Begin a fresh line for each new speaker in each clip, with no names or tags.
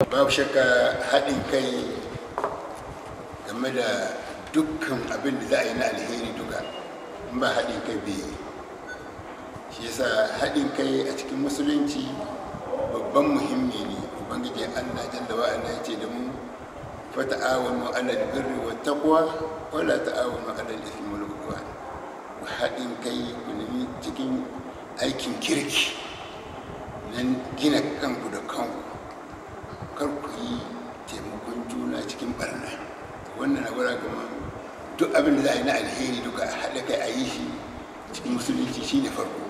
babu shakka haɗin kai game da dukkan abin da za a yi na alheri duka in ba haɗin kai bai yi shi yasa haɗin kai a cikin musulunci babban muhimmi ne ubangiji allah jalla wa ala ya ce da mu fa ta'awanu ala albirri wa taqwa wa la ta'awanu ala al-ithmi wal udwan ku haɗin kai ku nemi cikin aikin kirki nan gina kanku da kanku kar ku yi taimakon juna cikin barna wannan na gwada kuma duk abin da za a yi na alheri duka a haɗa kai a yi shi cikin musulunci shine farko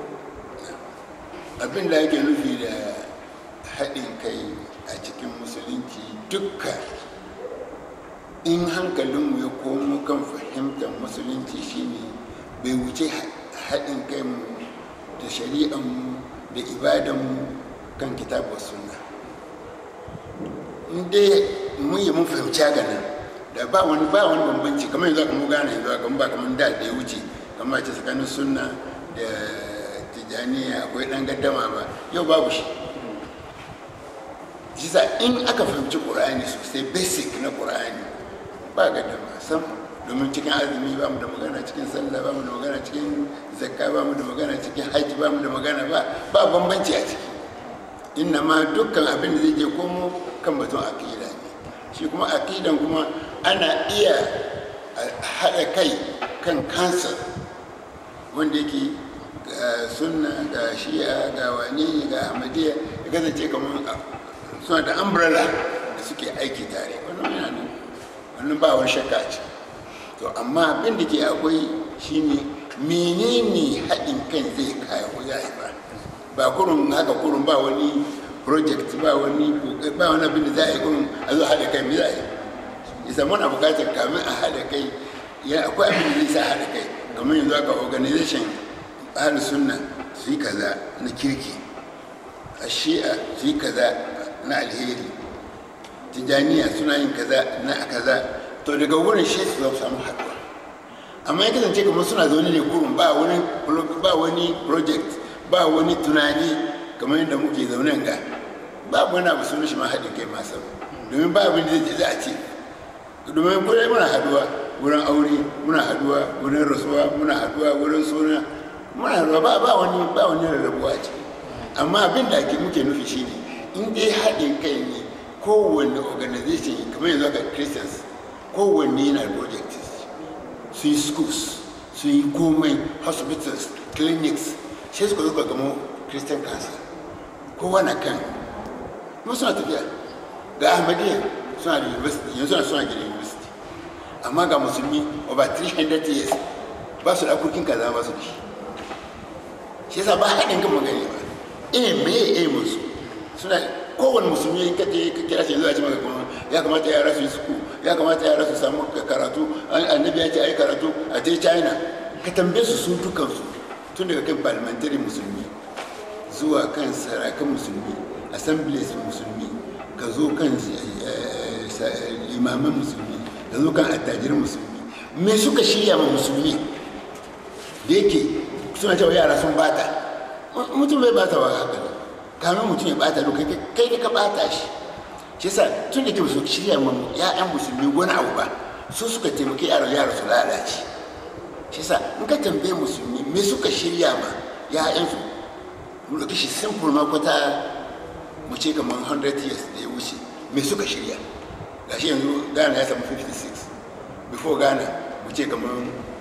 abin da ake nufi da haɗin kai a cikin musulunci dukka in hankalinmu ya komo kan fahimtar musulunci shine bai wuce haɗin kai mu da shari'anmu da ibadanmu kan kitabu sunna in dai mun yi mun fahimci haka nan da ba wani ba wani bambanci kamar yanzu aka mu gane yanzu aka ba kamar da da ya wuce kamar ce tsakanin sunna da tijaniya akwai dan gaddama ba yau babu shi shi sa in aka fahimci qur'ani sosai basic na qur'ani ba gaddama sam domin cikin azumi ba mu da magana cikin sallah ba mu da magana cikin zakka ba mu da magana cikin hajji ba mu da magana ba ba bambanci a ciki inna ma dukkan abin da zai je komo kan batun aqida ne shi kuma aqidan kuma ana iya haɗa kai kan kansa wanda yake ga sunna ga shi'a ga wane ne ga ahmadiyya ya kasance kamar suna da umbrella da suke aiki tare wannan yana nan wannan ba wani shakka ce to amma abin da ke akwai shine menene haɗin kan zai kawo ya ba ba kurun haka kurun ba wani project ba wani ba wani abin da za a yi kurun a zo haɗa kai me za a yi isa muna buƙatar kamin a haɗa kai ya akwai abin da zai sa haɗa kai kamar yanzu aka organization ahlus sunna su yi kaza na kirki a shi'a su yi kaza na alheri tijaniya suna yin kaza na kaza to daga wurin shi su zama samu haɗuwa amma ya kasance kamar suna zaune ne kurun ba wani ba wani project ba wani tunani kamar yadda muke zaune ga babu wani abu suna shi ma haɗin kai masu domin ba abin da zai a ce domin kullum muna haɗuwa wurin aure muna haɗuwa wurin rasuwa muna haɗuwa wurin suna muna haɗuwa ba ba wani ba wani rarrabuwa ce amma abin da ake muke nufi shine in dai haɗin kai ne kowanne organization kamar yanzu aka christians kowanne yana project su yi schools su yi komai hospitals clinics sai suka zo gamo christian council kowa na kan kuma suna tafiya ga ahmadiyya suna da university yanzu suna suna gida university amma ga musulmi over 300 years ba su da kurkin kaza ba su da shi shi yasa ba haɗin kan magani ba eh me eh musu suna kowane musulmi in kaje ka kira shi yanzu a ce maka kuma ya kamata yara su yi suku ya kamata yara su samu karatu annabi ya ce ai karatu a je china ka tambaye su su dukansu tun daga kan parliamentary musulmi zuwa kan sarakan musulmi assemblies musulmi ka zo kan limaman musulmi ka zo kan attajirin musulmi me suka shirya ma musulmi da yake suna cewa yara sun bata mutum bai bata wa haka ne kamin mutum ya bata lokai kai da ka bata shi shi yasa tun da ke su shirya ma ya'yan musulmi wani abu ba su suka taimaki yaran yara su lalace shi yasa in ka tambaye musulmi me suka shirya ma ya'yan su mu ɗauki shi simple ma kwata mu ce kamar 100 years da ya wuce me suka shirya gashi yanzu ghana ya samu 56 before ghana mu ce kamar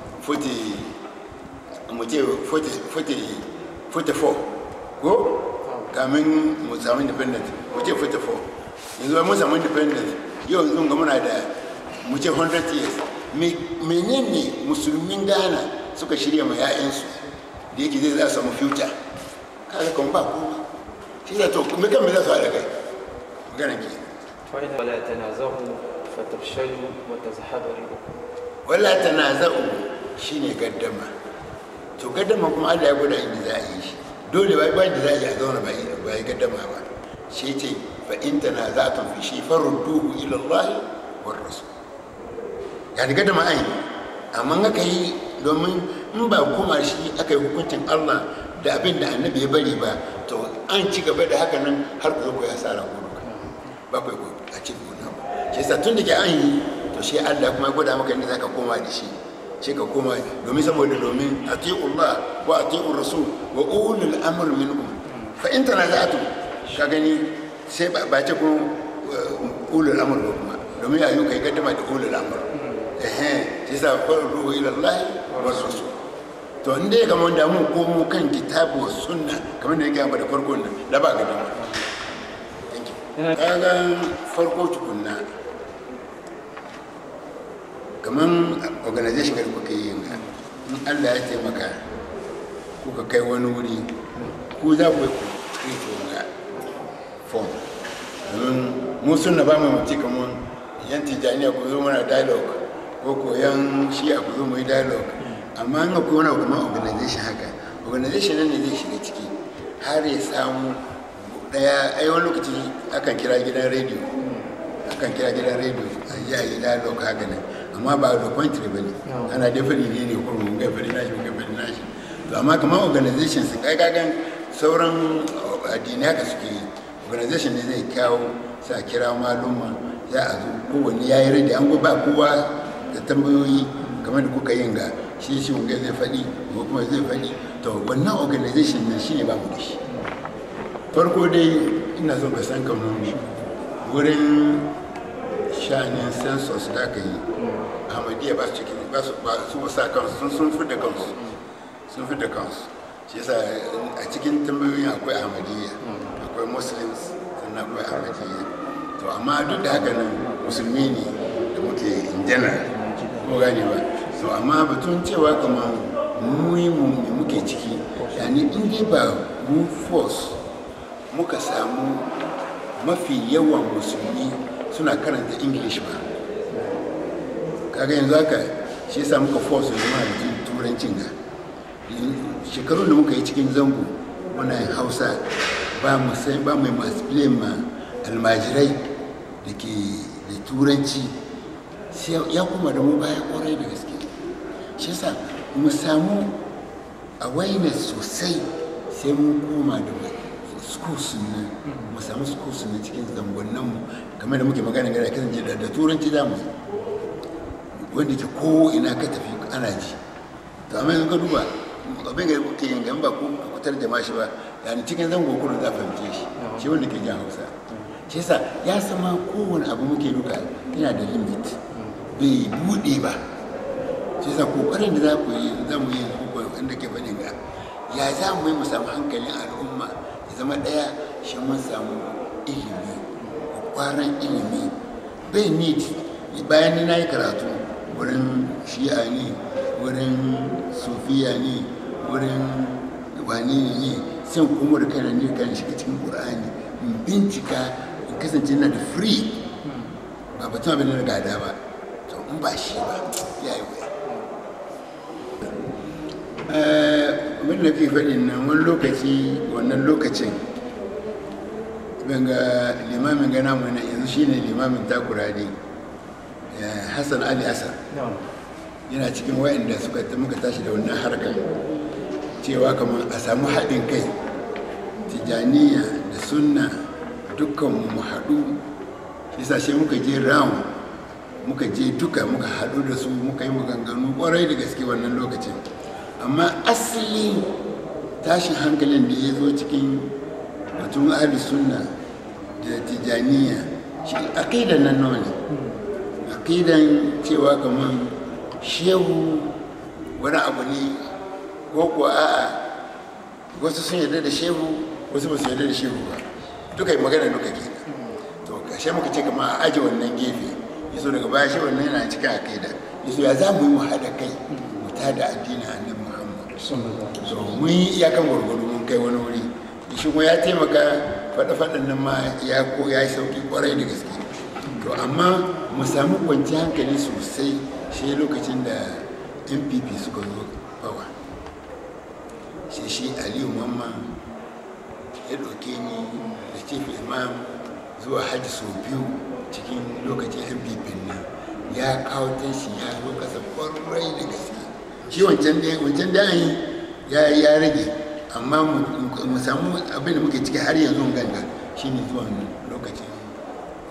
40 mu ce 44 ko kamin mu samu independent mu ce 44 yanzu mun samu independent yau yanzu ga muna da mu ce 100 years menene musulmin ghana suka shirya ma 'ya'yansu da yake zai za su samu future kaga kan ba kowa shi da to me kan me za su haɗa kai magana ke
ولا تنازعوا فتفشلوا وتذهب ريحكم
wala tanaza'u shine gaddama to gaddama kuma Allah ya gwada inda za a yi shi dole ba ba da za a yi a zauna ba ba yi gaddama ba shi ce fa in tanaza'tum fi shi farudduhu ila Allah war rasul yani gaddama ai amma aka yi domin in ba kuma shi aka yi hukuncin Allah da abin da annabi ya bari ba to an ci gaba da haka nan har ku zo ku yi asara ku duka bakwai ko a cikin wannan ba shi yasa tun da ke an yi to shi Allah kuma ya gwada maka inda zaka koma da shi shi ka koma domin saboda domin atiullah wa atiur rasul wa ulul amr minkum fa in tanaza'tum ka gani sai ba ba ce ko ulul amr ba kuma domin ayu kai gaddama da ulul amr eh shi yasa farru ila Allah wa rasul to in dai kamar da mun komo kan kitabu wa sunna kamar da yake da farko nan da ba gaddama thank you kaga farko tukunna kamar organization da kuka yi yin in allah ya taimaka kuka kai wani wuri ku za ku yi ga form domin mu suna ba mu mace kamar yan tijaniya ku zo mana dialogue ko ko yan shiya ku zo mu yi dialogue amma an akwai wani kuma organization haka organization nan ne zai shiga ciki har ya samu daya ai wani lokaci akan kira gidan rediyo akan kira gidan rediyo a yi a yi dialogue haka nan amma ba da country ba ne ana dai fari ne ne kuma mun gai fari nashi mun gai fari nashi to amma kamar organization su kai kagan sauran addini haka suke yi organization ne zai kawo sa kira maluma za a zo kowanne ya yi rage an ba kowa da tambayoyi kamar da kuka yin ga shi shi mun zai faɗi ko kuma zai faɗi to wannan organization ne shi ne ba mu da shi farko dai ina son ka san kamar wurin shanin census da aka yi ahmadiyya ba su cikin ba su ba su sa kansu sun sun fi da kansu sun fi da kansu shi yasa a cikin tambayoyin akwai ahmadiyya akwai muslims sannan akwai ahmadiyya to amma duk da haka nan musulmi ne da muke in general ko gane ba to amma batun cewa kamar mu yi mu me muke ciki yani in dai ba mu force muka samu mafi yawan musulmi suna karanta english ba kaga yanzu haka shi yasa muka force yanzu mana jin turancin ga shekarun da muka yi cikin zango muna yin hausa ba mu sai ba mai masu ma almajirai da ke da turanci sai ya kuma da mu baya kwarai da gaske shi yasa mu samu awareness sosai sai mun koma da schools nan mu samu schools nan cikin zangonnan mu kamar da muke magana gana kasance da turanci za mu wanda ke ko ina ka tafi ana ji to amma yanzu ka duba abin da kuke yin gan ba ko ka kutar da mashi ba yani cikin zango kudu za fahimce shi shi wanda ke jan hausa shi yasa ya sama kowane abu muke duka yana da limit bai bude ba shi yasa kokarin da za ku yi za mu yi wanda ke faɗin ga ya za mu yi mu samu hankalin al'umma ya zama ɗaya shi mun samu ilimi kwaran ilimi bai need bayan ni na yi karatu wurin shi'a ne wurin sufiya ne wurin wani ne sai kuma da kana ne kan shiga cikin qur'ani in bincika in kasance na da free ba batun abin da gada ba to in ba shi ba ya yi wuya abin da ke faɗin nan wani lokaci wannan lokacin ga limamin gana mu na yanzu shine limamin takura ne hassan ali asar yana cikin wayanda suka muka tashi da wannan harkar cewa kamar a samu haɗin kai tijaniya da sunna dukkan mu haɗu shi sai muka je round muka je duka muka haɗu da su muka yi maganganu ƙwarai da gaske wannan lokacin amma asali tashin hankalin da ya zo cikin batun ahli sunna da tijaniya shi aƙidan nan nawa ne aƙidan cewa kamar shehu wani abu ne ko kuwa a'a wasu sun yarda da shehu wasu ba su yarda da shehu ba duka yi magana duka ke to kashe muka ce kama a aji wannan gefe yaso daga baya shi wannan yana cikin aƙida yaso ya za mu yi mu haɗa kai mu tada addinin annabi muhammad so mun yi iyakan gwargwado mun kai wani wuri shi kuma ya taimaka faɗa-faɗan nan ma ya ko ya yi sauki kwarai da gaske to amma mu samu kwanci hankali sosai shi lokacin da npp suka zo bawa shi shi aliyu mamma ya ɗauke ni da chief imam zuwa hajji sau biyu cikin lokacin npp nan ya kawo tashi ya zo kasa kwarai da gaske shi wancan da wancan da ya ya rage amma mu samu abin da muke ciki har yanzu ganga shine zuwa lokacin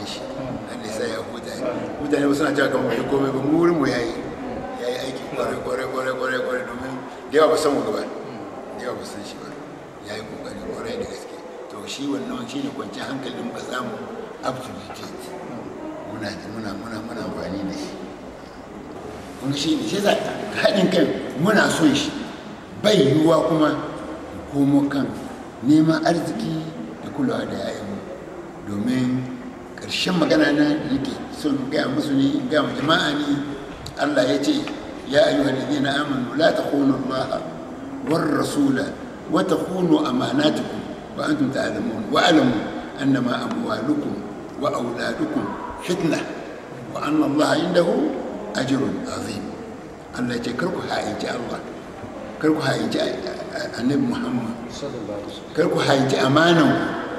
shi Allah ya sa ya huta mutane ba suna cewa kamar bai komai ba mu wurin mu yayi yayi aiki kwarai kwarai kwarai kwarai kwarai domin da yawa ba san mu gaba da yawa ba san shi ba yayi kokari kwarai da gaske to shi wannan shi ne kwanciyar hankali da muka samu up to date muna muna muna muna amfani da shi kun shi ne shi za haɗin kan muna son shi bai yiwuwa kuma komo kan neman arziki da kulawa da yayanmu domin ƙarshen magana na da nake son gaya musu ne gaya ma jama'a ne allah ya ce ya ayyuhal ladina amanu la takhunu allaha war rasula wa takhunu amanatukum wa antum ta'lamun wa alamu annama amwalukum wa auladukum fitna wa anna allaha indahu ajrun azim allah ya ce kar ku ha'inci allah kar ku ha'inci annabi muhammad kar ku ha'inci amanan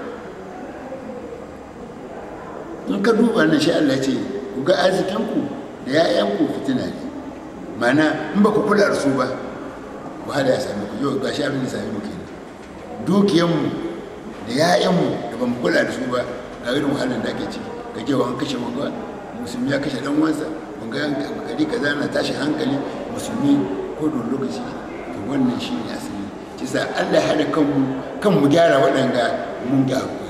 in ka duba nan shi allah ce ku ga arzikinku da ya'yanku fitina ne mana in ba ku kula da su ba wahala ya sami ku yau ga shi abin da sami mu kenan dukiyanmu da ya'yanmu da ba mu kula da su ba ga irin wahalar da ake ci ga jewa an kashe wanga musulmi ya kashe dan wansa wanga gari kaza na tashi hankali musulmi ko don lokaci to wannan shi ne asali kisa allah ya haɗa kanmu kan mu gyara waɗanga mun gyaru